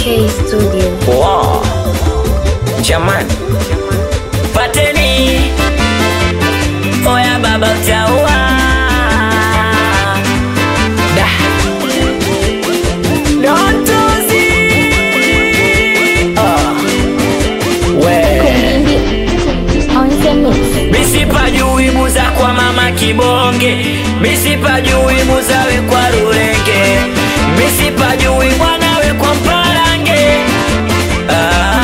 K Studio. Wow. Jamani, pateni oya baba utaua da dontozi Ah. we On the mix. misipajui buza kwa mama kibonge misipajui buzawe kwa rurenge misipajui mwanawe kwa mparange ah.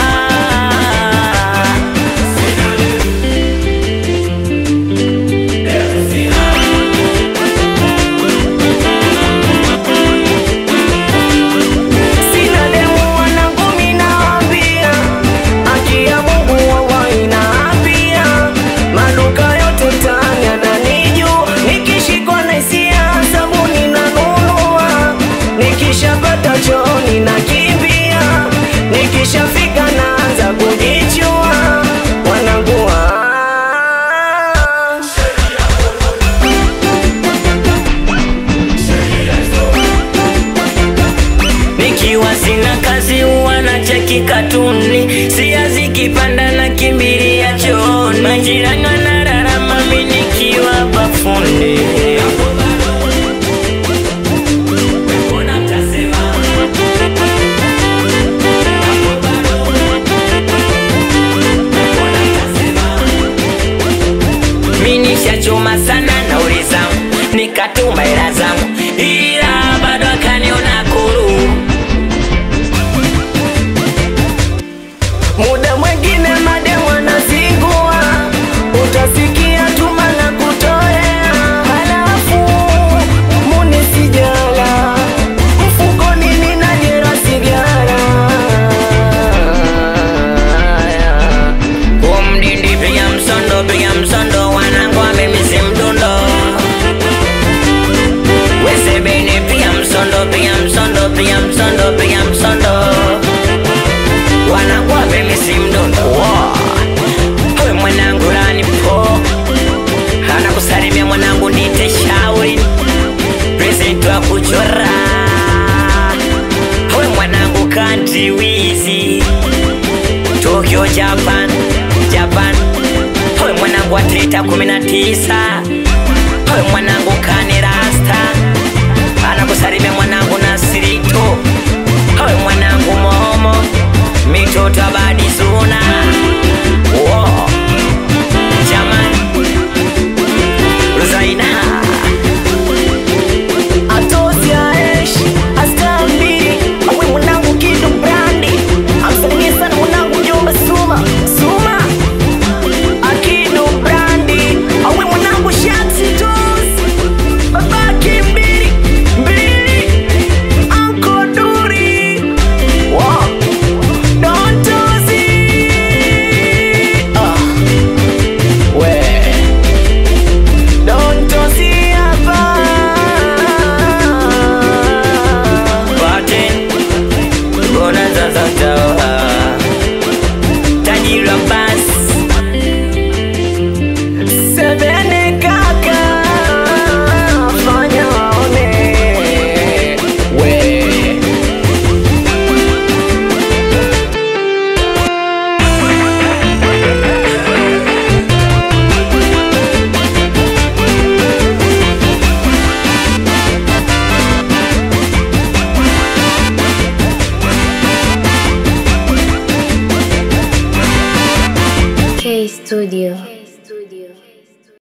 Sina demu wanangu minawambia, haki ya Mungu wawa inaapia. Maduka yote mtaani yananijua, nikishikwa na hisia sabuni nanunua, nikishapata chooni nakimbia, nikishafika naanza kujichua wanangu ah. Nikiwa sina kazi huwa na cheki katuni, sia zikipanda na kimbilia chooni, majirani wanararama mimi nikiwa bafuni. Mimi nishachoma sana nauli zangu, nikatuma hela zangu, ila bado akaniona kuru. Muda mwingine mademu wanazingua, utasikia tuma na kutoea, halafu muni sijala mfukoni nina jera sigara kumdindi piga msondo piga msondo wanangu amemisi mdundo wesebeni piga msondo piga msondo piga msondo piga msondo wanangu amemisi mdundo Wow. we mwanangu lani po anakusalimia mwanangu nite shauri present wa kuchora we mwanangu kanti wizi Tokyo Japan Japan we mwanangu wa trita kumi na tisa we mwanangu kani rasta anakusalimia mwanangu Nasirito we mwanangu Momo mitoto abadi zuna Wow. Jamani Ruzaina Atozi Aesh Astambi Awe mwanangu Kido Brandi Amsalimie sana mwanangu Jomba Suma Suma Akido Brandi Awe mwanangu Shaksi Tos Babaki mbili mbili Anko Duri Wow Don Tozi Ah We Don Tozi hapa Paten Bona sasa tawa Tajiri wa bas Sebene kaka Fanya waone We K Studio.